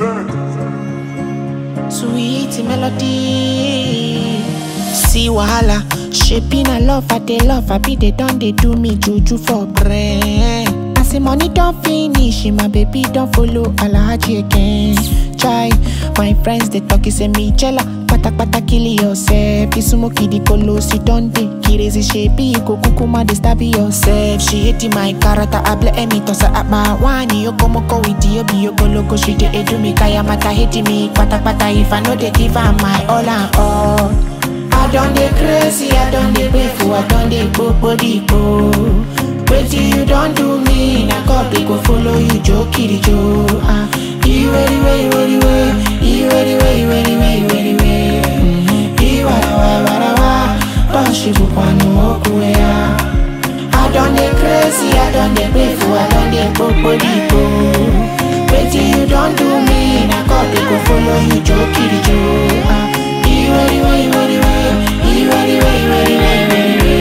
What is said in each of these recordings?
Sweet melody. See wahala, shaping a love, I they love, I be they done, they do me juju for brain. I say money don't finish, my baby don't follow Alhaji again. Try, my friends they talk, say me jella. Pata pata kill yourself. This smoky the polo, si don't dey. Kirezi shapey, you go kukuma, they stab yourself. She hating my character, I blame me, toss her at my wani. Yo como ko with you, be yo go loco, she dey edu me. Kaya mata hating me, pata pata if I know they give her my all and all. I done dey crazy, I done dey painful, I done dey go body go. Wetin you don do me, na God dey go follow you, jo kiri jo. Ah, iwe iwe iwe iwe, iwe iwe iwe iwe iwe iwe. Iwa wa wa wa wa, bọ́ọ̀ṣì bùkwánu okùn ya. I done dey crazy, I done dey painful, I done dey go body go. Wetin you don do me, na God dey go follow you, jo kiri jo. Ah, iwe iwe iwe iwe, iwe iwe iwe iwe iwe iwe.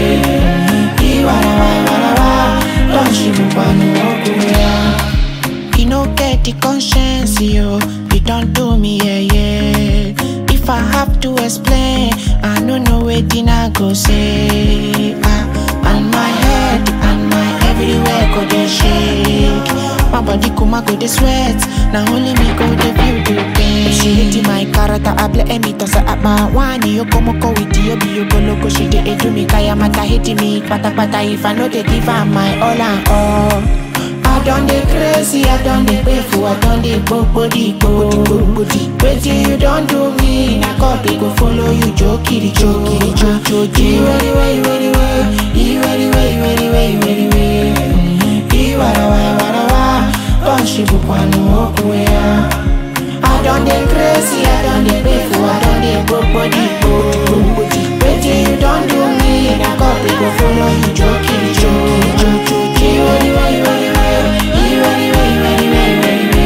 Iwa wa wa wa wa wa, bọ́ọ̀ṣì bùkwánu okùn ya. You no get the conscience, yo. You don't do me, yeah, yeah. If I have to explain, I no know wetin I go say. Ah, and my head and my everywhere go dey shake. My body kuma go dey sweat. Now only me go dey feel the pain. She hating my character, I blame me toss her at my wani. Yo como ko with you, be yo go loco. She dey edu me, kaya mata hating me. Pata pata if I know they give her my all and all. I done dey crazy, I done dey painful, I done dey go body go. Wetin you don do me, na God dey go follow you, jo kiri jo kiri jo jo jo. Iwe iwe iwe iwe, iwe iwe iwe iwe iwe iwe. Iwara wa wara wa, bọ́ọ̀ṣì bùkwánu okùn ya. I done dey crazy, I done dey painful, I done dey go body go. Wetin you don do me, na God dey go follow you, jo kiri jo kiri jo jo jo. Iwe iwe iwe iwe, iwe iwe iwe iwe iwe iwe.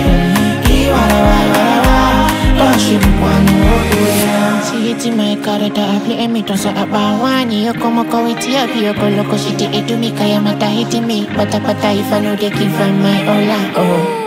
Iwara wa wara wa, bọ́ọ̀ṣì bùkwánu okùn ya. She hating my character, I play me toss her about one. You come up with you, be your go loco, she dey do me, kaya mata hating me. Pata pata if I know they give her my all and all.